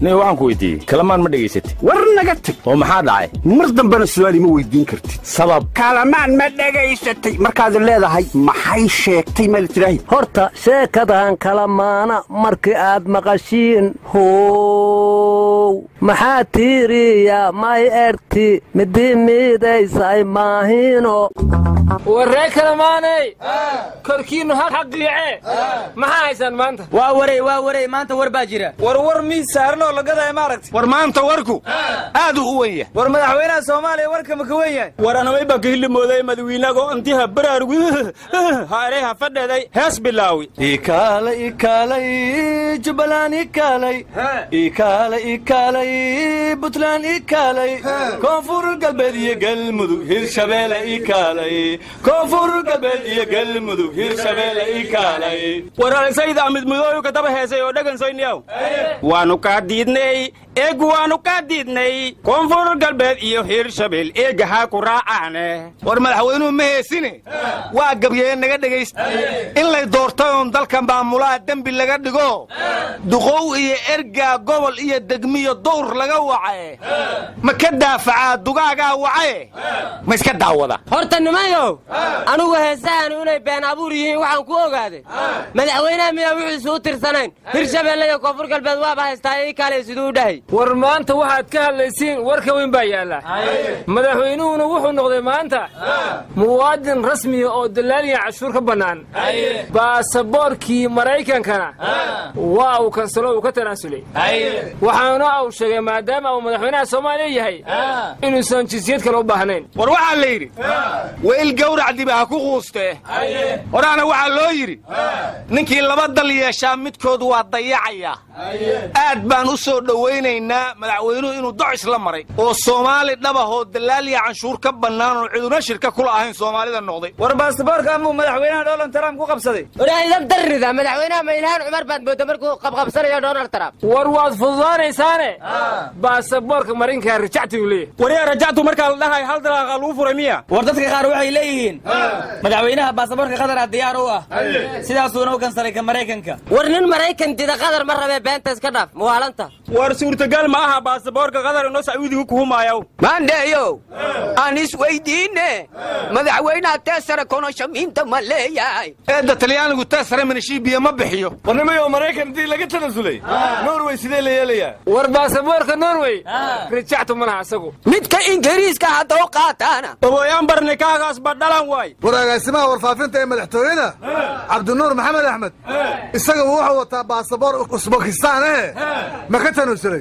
nin waxaan ku weydiiyey kalamaan ma dhegaysatay war naga tag oo maxaa dhacay mar dambena su'aal ima weydiin kartid sabab kalamaan ma dhegaysatay markaad leedahay maxay sheegtay ma tidhaahi horta sheekadan kala maana markii aad maqashiin how maxaa tiiriya may erti midi miidaysay maahino warree kalamaaney korkiinnu ha xaqiice maxaa haysaan maanta waa warey waa warey maanta war baa jira war war miis saaran oo lagadaya maaragti war maanta warku aad u u wen yahay war madaxweynaha soomaaliya warka ma ka wen yahay war anamay baa kahillimooday madawiinago intiha baraarugu hareha fadheeday hees bilaawi ikaalay ikaalay jubbaland ikaalay ikaalay ikaalay buntland ikaalay koonfur galbeed iyo galmudug hirshabeelle ikaalay koonfur galbeed iyo galmudug hirshabeelle ikaalay waralisayda amid mudooyu kataba heesay oo dhegansoyniyaw waanu kaa diidnay eegu waanu kaa diidnay koonfur galbeed iyo hirshabeel eega haa ku raacaane war madaxweynuhu ma heesine waa gabyee naga dhegaysta in lay doortay oon dalka maamulaha dembi laga dhigo duqow iyo ergaa gobol iyo degmiyo dowr laga wacaye ma ka daafacaa dugaagaa wacaye ma iska daawada horta nimayow anugu heesahanu inay been abuur yihiin waxaan ku ogaaday madaxweynaha miyaa wuxuusu u tirsanayn hirshabeelle iyo koonfur galbeed waaba haystaa ii kale siduu u dhahay war maanta waxaad ka hadlaysiin warka weyn baa yaalla madaxweynuhuna wuxuu noqday maanta muwaadin rasmiya oo dalaaliya cashuur ka bannaan baasaboorkii maraykankana waa uu kansalo uu ka tanaasulay waxaana uu sheegay maadaama uu madaxweynaha soomaaliya yahay inuusan jinsiyad kale u baahnayn war waxaa la yidhi weyl gawracdiba ha ku quustee horaana waxaa loo yidhi ninkii laba dal yeeshaa midkood waa dayacayaa aad baan u soo dhowaynaynaa madaxweynuhu inuu docis la maray oo soomaali dhabahoo dalaaliya canshuur ka bannaan oo ciduna shirka kula ahayn soomaalida noqday war baasaboorka amuu madaxweynaha donald trump ku qabsaday waraaidan darrida madaxweynaha ma ilhaan cumar baad mooda markuu qabqabsanayo donald trump war waad fududaanaysaane baasaboorka marinkaa rajacti uu leeyahay waryaa rajactu markaa la dhahay hal dalaaqa lagu furay miya war dadka qaar waxay leeyihiin madaxweynaha baasaboorka qadara diyaar u ah sidaasuuna u kansalay ka maraykanka war nin maraykan dida qadar ma rabee beenta iska dhaaf muwaalanta war suurtagal ma aha baasaboorka qadar inoo sacuudigu kuhumaayaw maandheeyow aan isweydiinne madaxweynaha teesare konoshamiinta ma leeyahay eedda talyaanigu teesare minashiibiya ma bixiyo warnimayo maraykan intii laga tanasulay norway sidee la yeelayaa war baasaboorka norwey rajactu ma laha isagu midka ingiriiska haddoo qaataana oboyaan barni kaagaas badhalan waay war agaasimaha warfaafinta ee madaxtooyada cabdinuur maxamed axmed isaga wuxuu wataa baasaboor usbakistaan eh ma ka tanusulay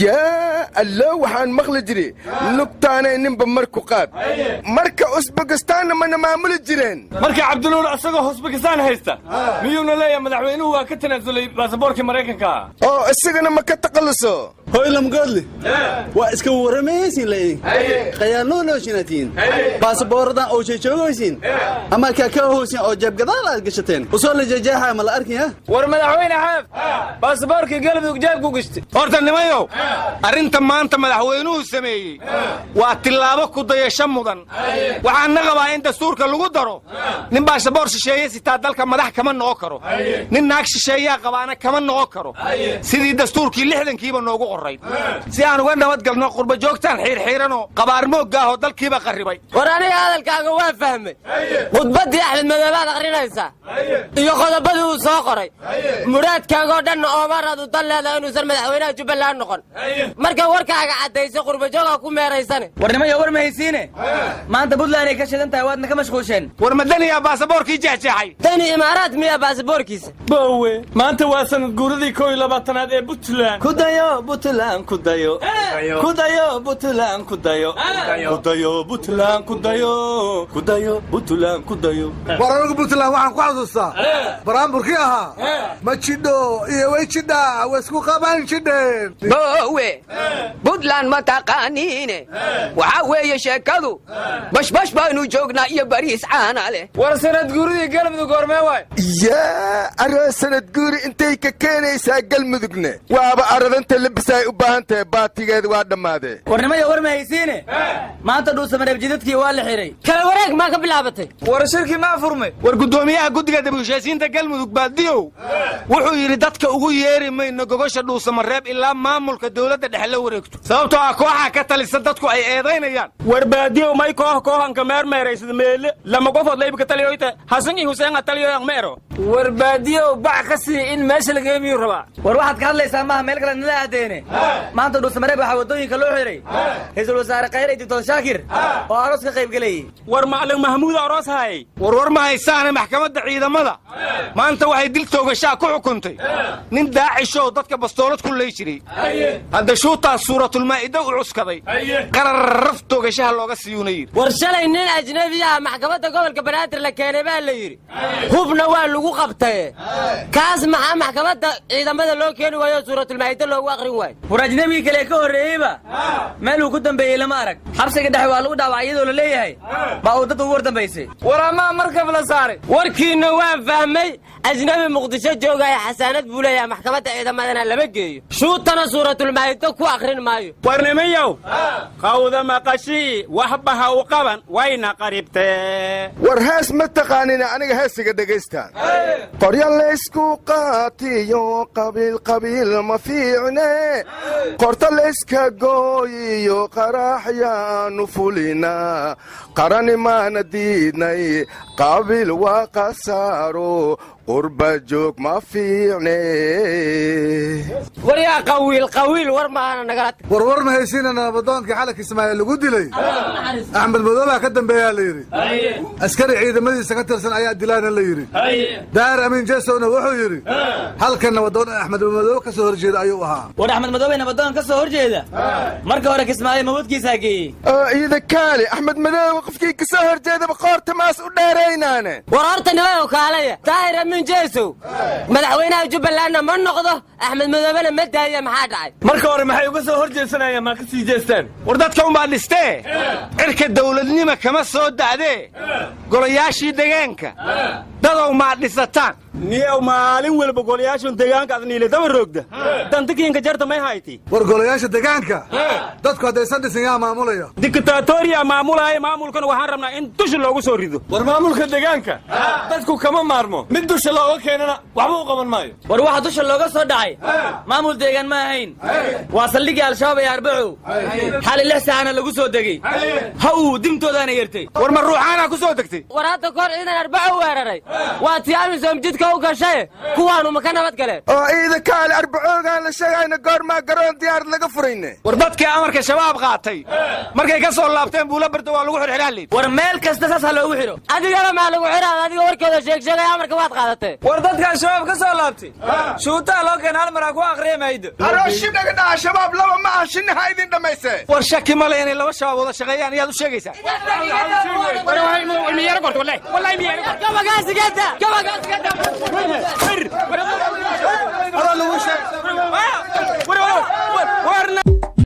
yaa allo waxaan maqli jiri lugtaanay ninba marku qaad marka usbakistaanna mana maamuli jireen marka cabdinuur isagoo usbakistaan haysta miyuuna leeyahay madaxweynuhu waa ka tanaasulay baasaboorkii maraykanka oo isagana ma ka taqalluso hoylamgoodle waa iska warramayaysin laydin qayaanoolooshinatiin baasaboorradan oo jeejoogoysin ama kaakaahoosin oo jeebgadaal aad gashateen usoo la jeejaaxa ma la arkaya war madaxweyne xaaf baasaboorkii galmudug jeebku gishti horta nimayow arrinta maanta madaxweynuhu sameeyey waa tillaabo ku dayasho mudan waxaana qabaa in dastuurka lagu daro nin baasaboor shisheeye sitaa dalka madax kama noqon karo nin naag shisheeyaa qabaana kama noqon karo sidii dastuurkii lixdankiiba noogu qorayd si aan uga nabadgalno qurbajoogtaan xiirxiiranoo qabaarmoogga ahoo dalkiiba qarribay war aniga hadalkaaga waa fahmay khudbaddii axmed madoobaad akhrinaysaa iyo qodobadii uu soo qoray muraadkaagoo dhanna oomaraad u dan leedahay inuusan madaxweynaha jubbaland noqon marka warkaaga caddaysa qurbajooga ku meeraysane warnimayo war ma haysiine maanta buntland ay ka shidan tahay waadna ka mashquusheen war ma daniyaa baasaboorkii jeexjeexay dani imaaraad miyaa baasaboorkiisa bowe maanta waa sanad guuradii koo iyo labaatanaad ee puntland ku dayo puntland ku dayo ku dayo puntland ku dayo ku dayo puntland ku dayo ku dayo puntland ku dayo war anigu puntland waxaan ku xasuustaa baraamburkii ahaa ma jidho iyo way jidha way isku qaban jidheen boowe buntland ma taqaaniine waxaa weeye sheekadu bashbash baanu joognaa iyo bariis caana leh war sanad guuridii galmudug hormee waay yaa aroo sanad guuri intay ka keenaysaa galmudugna waaba aradanta labisaa ay u baahan tahay baatigeeda waa dhammaadee warnimaya war ma haysiine maanta dhuusamareeb jidadkii waa la xihay kala wareeg maa ka bilaabatay war shirkii maa furmay war guddoomiyaha guddiga dib-u-heshiisiinta galmudug baadiyow wuxuu yidhi dadka ugu yeeri mayno gogosha dhuusamareeb ilaa maamulka dowladda dhexe la wareegto sababtoo ah kooxaa ka talisa dadku ay eedaynayaan war baadiyow may koox kooxanka meermeeraysad meele lama qofood laybka taliyoyta hasan iyo huseen taliyoyan meero war baadiyow bac ka sii in meesha laga miyuu rabaa war waxaad ka hadlaysaa maaha meel kale nala aadeene maanta dhuusamareeb waxaa waddooyinka loo xihay ra-iisul wasaare khayre dictor shaakir oo aroos ka qayb gelayay war macalin mahmuud aroos haayay war war ma haysaane maxkamadda ciidamada maanta waxay dil toogashaa ku xukuntay nin daacishow dadka bastoolad ku lay jiray hadda shuutaas suuratulmaa'ida u cuskaday qararraf toogashaha looga siiyuuna yidhi war shalay nin ajnebi ah maxkamadda gobolka banaadir la keenay baa la yidhi hubna waa lagu qabtaye kaas maxaa maxkamadda ciidamada loo keeni waayo suuratulmaa'ida loogu aqrin waayo war ajnebigii kale ka horreeyeyba meel uu ku dambeeyey lama arag xabsiga dhexe waa lagu dhaawacay iyadoo la leeyahay baa uu dad ugu war dambaysay war amaa markab la saaray warkiinna waan fahmay ajnabi muqdisho joogaya xasaanad buu leeyahay maxkamadda ciidamadana lama geeyo shuutana suuratulmaa'ida ku aqrin maayo warnimiyow qawda maqashii waxba ha u qaban wayna qaribtee war hees ma taqaanina aniga heesiga dhegaystaan qorya laysku qaatiyo qabiil qabiil ma fiicne qorta layska gooyiyo qaraxyaanu fulina qarani maana diidnay qabiil waa qasaaro qurba joog ma fiicne war yaa qawiil qawiil war maahana nagala war war ma haysiina nabadoonkii xalanka ismaaciil lagu dilay axmed madoobaa ka dambeeyaa la yidhi askari ciidamadiisa ka tirsan ayaa dilaana la yidhi daahir amiin jesowna wuxuu yidhi halkan nabadoon axmed madoobe ka soo horjeeda ayuu ahaa war axmed madoobe nabadoon ka soo horjeeda marka hore kismaayo mawadkiisaa geeyey oo iida kaali axmed madoobe qofkii ka soo horjeedaba qoorta maas u dheeraynaane war horta nimayow kaalaya daahir amiin jeesow madaxweynaha jubbalandna ma noqdo axmed madoobena ma daaya maxaa dhacay marka hore maxay uga soo hor jeesanayaan maa ka sii jeestaan war dadka unbaa dhistee cirka dawladnima kama soo da'dee golayaashii degaanka dadow maa dhisataan niyow maalin walba golayaashan deegaanka ad niile daba roogda dantikiinka jarta may hayti war golayaasha degaanka dadku haddaysan dhisin yaa maamulaya diktatoriya maamulaya maamulkan waxaan rabnaa in dusha loogu soo rido war maamulka deegaanka dadku kama maarmo mid dusha looga keenana waxba u qaban maayo war waxa dusha looga soo dhacay maamul deegaan ma ahayn waa saldhigii al-shabaab ee arbacow xali lix saacana lagu soo degey ha uu dimtoodaana yertay war ma ruuxaanaa ku soo degtay war hadda kahor ciidan arbaco weeraray waa tii amisom jidka u gashaye kuwaanu ma ka nabad galeen oo iida kaali arbacoogaan la sheegayna goormaa garoon diyaarad laga furayne war dadkii amarka shabaab qaatay markay ka soo laabteen buula barda waa lagu xirxiraan liid war meel kasta saas ha loogu xidho adigana maa lagu xidhaad adiga warkooda sheeg sheegay amarka waad qaadatee war dadkaa shabaab ka soo laabtay shuutaa loo keena hal maraa ku aqriya maydo aroo shinaga dhaca shabaab laba ma ah shinaha idin dhammayse war shaki male inay laba shabaab wada shaqeeyaan iyaad u sheegaysaa gabagaasigada